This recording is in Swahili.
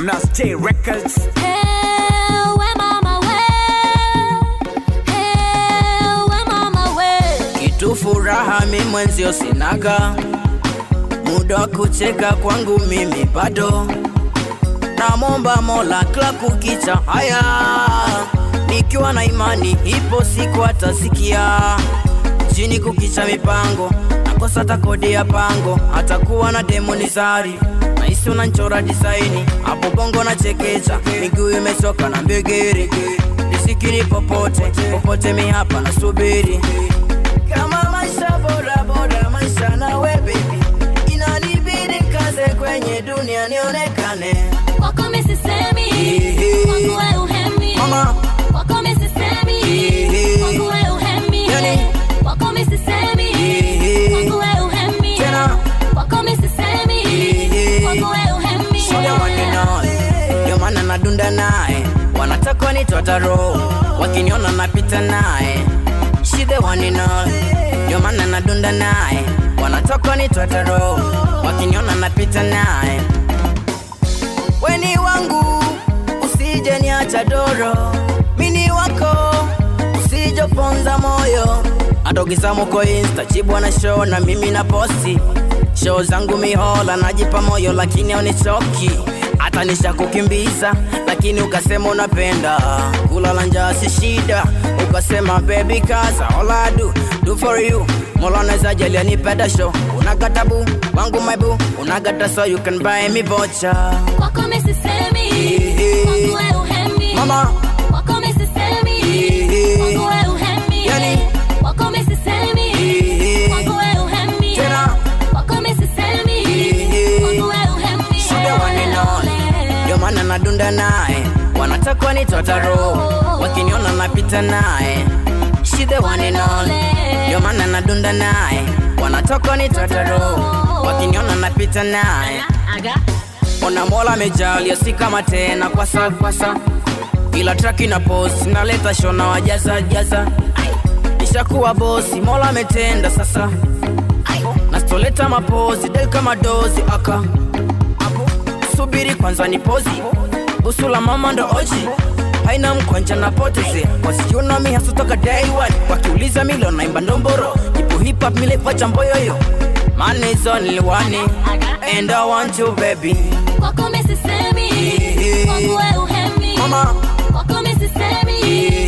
Nas J Records. Ewe mama we, ewe mama we. kitu furaha mi mwenzio sinaga muda wa kucheka kwangu mimi bado namwomba mola kila kukicha haya nikiwa na imani ipo siku atasikia chini kukicha mipango nakosa hata kodi ya pango atakuwa na demonizari naisi unanchora disaini hapo bongo na chekecha miguu imechoka na mbegere risikini popote popote mi hapa nasubiri kama maisha bora bora maisha nawe baby inanibidi kaze kwenye dunia nionekane Kwako mi sisemi, Ehe. kwangu we uhemi. Mama. Kwako mi sisemi, Ehe. kwangu we uhemi. Yani. Kwako mi sisemi, Ehe. kwangu we uhemi. Tena. Kwako mi sisemi, Ehe. kwangu we uhemi. shule waninaye ndio maana nadunda naye wanataka nitota roho wakiniona napita naye shide waninaye ndio maana nadunda naye wanataka nitota roho wakiniona napita naye weni wangu usije niacha doro mini wako usijoponza moyo atokisamuko insta chibwa na show na mimi na posti show zangu mihola najipa moyo lakini aunichoki hata nisha kukimbiza lakini ukasema unapenda kulala njaa si shida ukasema baby kaza all I do, do for you mola unaweza jalia nipenda show unagatabu wangu maibu unagata so you can buy me voucher Kwako mi sisemi, Ehe. kwangu we uhemi. Mama. Kwako mi sisemi, Ehe. kwangu we uhemi. Yani. Kwako mi sisemi, Ehe. kwangu we uhemi. Tena. Kwako mi sisemi, Ehe. kwangu we uhemi. shule waninaone ndio maana nadunda naye wanataka nitota roho wakiniona napita naye shide waninaone ndio maana nadunda naye wanataka nitota roho wakiniona napita naye ona mola amejalia si kama tena kwasa kwasa ila traki na post naleta shona wajaza jaza nishakuwa bosi mola ametenda sasa nastoleta mapozi del kama dozi aka subiri kwanza ni pozi busu la mama ndo oji haina mkwanja na poteze wasichunami hasutoka day one wakiuliza milo naimba ndomboro ipo hip hop milepacha mboyoyo manizo niliwani and I want you baby Kwako mi sisemi, Ehe. kwangu we uhemi. Mama. Kwako mi sisemi,